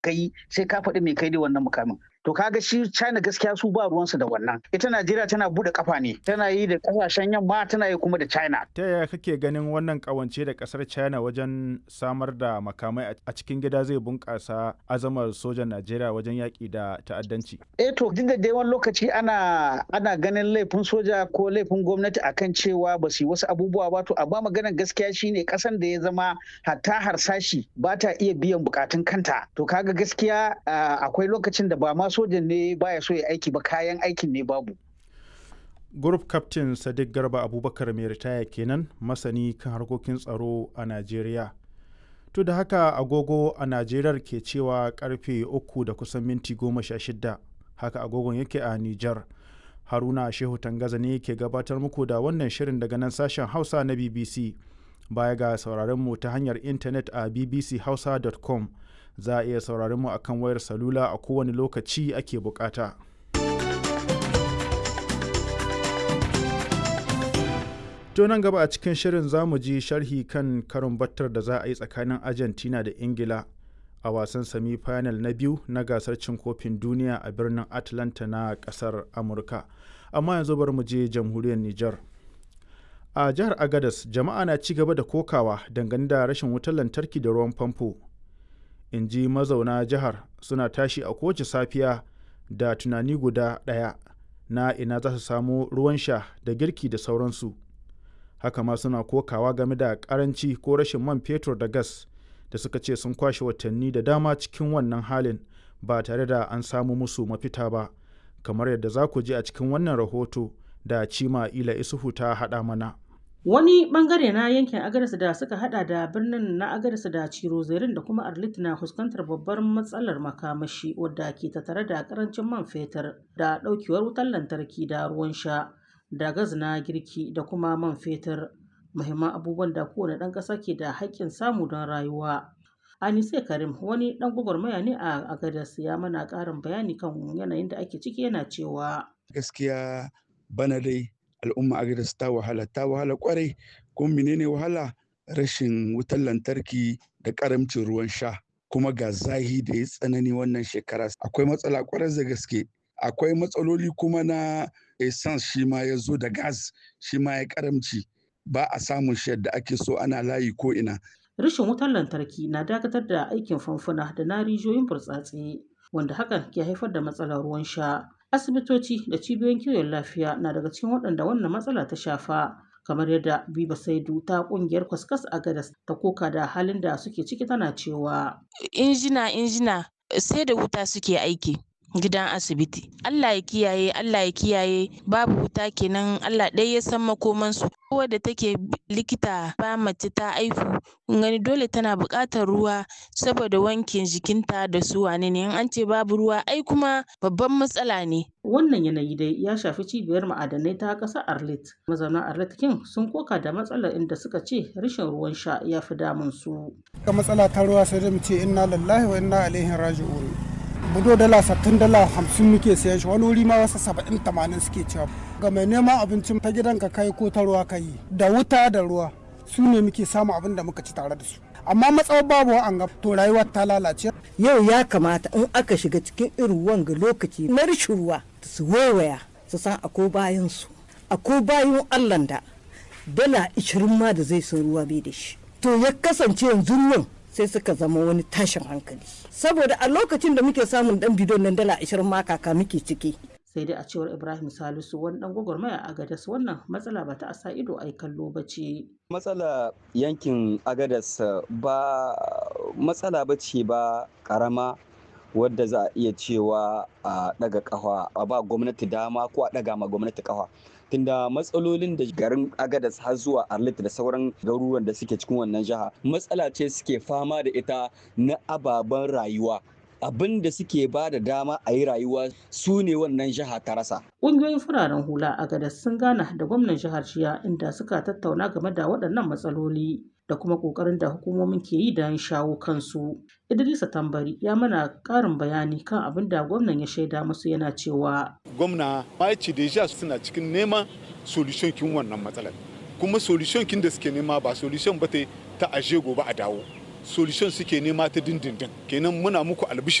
kai sai ka faɗi me kai da wannan mukamin to kaga shi China gaskiya su ba ruwansu da wannan ita Najeriya tana bude kafa ne tana yi da kasashen yamma tana yi kuma da China ta yaya kake ganin wannan kawance da kasar China wajen samar da makamai a cikin gida zai bunkasa azamar sojan Najeriya wajen yaki da ta'addanci eh to duk da dai wani lokaci ana ana ganin laifin soja ko laifin gwamnati akan cewa ba su yi wasu abubuwa ba to amma maganar gaskiya shine kasan da ya zama hatta harsashi ba ta iya biyan bukatun kanta to kaga gaskiya akwai lokacin da ba ma sojan ne baya so ya aiki ba kayan aikin ne babu. Group Captain Sadiq Garba Abubakar mai ritaya kenan masani kan harkokin tsaro a Najeriya. To da haka agogo a Najeriya ke cewa karfe uku da kusan minti goma sha shida haka agogon yake a Nijar. Haruna Shehu Tangaza ne ke gabatar muku da wannan shirin daga nan sashen Hausa na BBC. Baya ga sauraron mu ta hanyar intanet a bbchausa.com. za a iya sauraron mu akan wayar salula a kowane lokaci ake bukata. To nan gaba a cikin shirin za mu ji sharhi kan karin battar da za a yi tsakanin Argentina da Ingila a wasan semi final na biyu na gasar cin kofin duniya a birnin Atlanta na kasar Amurka. Amma yanzu bari mu je jamhuriyar Nijar. A jihar Agadas jama'a na ci gaba da kokawa dangane da rashin wutar lantarki da ruwan famfo. in ji mazauna jihar suna tashi a kowace safiya da tunani guda ɗaya na ina za su samu ruwan sha da girki da sauransu haka ma suna kokawa game da karanci ko rashin man fetur da gas da suka ce sun kwashe watanni da dama cikin wannan halin ba tare da an samu musu mafita ba kamar yadda za ku ji a cikin wannan rahoto da cima ila isuhu ta haɗa mana Wani bangare na yankin Agadez da suka hada da birnin na Agadez da Cirozerin da kuma Arlit na fuskantar babbar matsalar makamashi wadda ke tattare da karancin man fetur da daukewar wutar lantarki da ruwan sha da gas na girki da kuma man fetur muhimman abubuwan da kowane ɗan ƙasa ke da haƙƙin samu don rayuwa. Anise Karim wani ɗan gwagwarmaya ne a Agadez ya mana ƙarin bayani kan yanayin da ake ciki yana cewa. Gaskiya bana dai al'umma agadas ta wahala ta wahala kwarai kuma menene wahala rashin wutar lantarki da karamcin ruwan sha kuma ga zahi da ya tsanani wannan shekara akwai matsala kwarai da gaske akwai matsaloli kuma na essence shi ma ya zo da gas shi ma ya karamci ba a samun shi yadda ake so ana layi ko ina rashin wutar lantarki na dakatar da aikin famfuna da na rijiyoyin burtsatse wanda hakan ke haifar da matsalar ruwan sha asibitoci da cibiyoyin kiwon lafiya na daga cikin waɗanda wannan matsala ta shafa kamar yadda biba saidu ta kungiyar kwaskas a gadas ta koka da halin da suke ciki tana cewa injina injina sai da wuta suke aiki gidan asibiti Allah ya kiyaye Allah ya kiyaye babu wuta kenan Allah ɗaya ya san makomansu wadda take likita ba mace ta aihu kun gani dole tana buƙatar ruwa saboda wankin jikinta da su wane ne in an ce babu ruwa ai kuma babban matsala ne wannan yanayi dai ya shafi cibiyar ma'adanai ta ƙasar arlit mazauna arlit kin sun koka da matsalar inda suka ce rashin ruwan sha ya fi damun su ga matsala ta ruwa sai dai mu ce inna lillahi wa inna ilaihi raji'un budo dala sattin dala hamsin muke sayan shi wani wuri ma wasu saba'in tamanin suke cewa ga mai neman abincin ta gidan ka kai ko ta ruwa ka yi da wuta da ruwa su ne muke samu abin da muka ci tare da su amma matsawar babu an ga to rayuwar ta lalace yau ya kamata in aka shiga cikin irin wanga lokaci na rashin ruwa su waiwaya su san akwai bayan su akwai bayan allah da dala ishirin ma da zai san ruwa bai da shi to ya kasance yanzu nan sai suka zama wani tashin hankali saboda a lokacin da muke samun dan bidon nan dala ashirin ma kaka muke ciki sai dai a cewar ibrahim salisu wani dan gwagwarmaya a gadas wannan matsala ba ta asa ido ai kallo ba ce matsala yankin agadas ba matsala ba ce ba karama wadda za a iya cewa a daga kafa a ba gwamnati dama ko a daga ma gwamnati kafa tunda matsalolin da garin agadas har zuwa arlit da sauran garuruwan da suke cikin wannan jiha matsala ce suke fama da ita na ababen rayuwa abin da suke ba da dama a yi rayuwa su ne wannan jiha ta rasa. Ƙungiyoyin fararen hula a gadas sun gana da gwamnan jihar Shiya inda suka tattauna game da waɗannan matsaloli da kuma ƙoƙarin da hukumomin ke yi don shawo kansu. Idrisa Tambari ya mana ƙarin bayani kan abin da gwamnan ya shaida musu yana cewa. Gwamna ya ce deja suna cikin neman solution kin wannan matsalar. Kuma solution kin da suke nema ba solution ba ta aje gobe a dawo. solution suke nema ta dindindin kenan muna muku albishir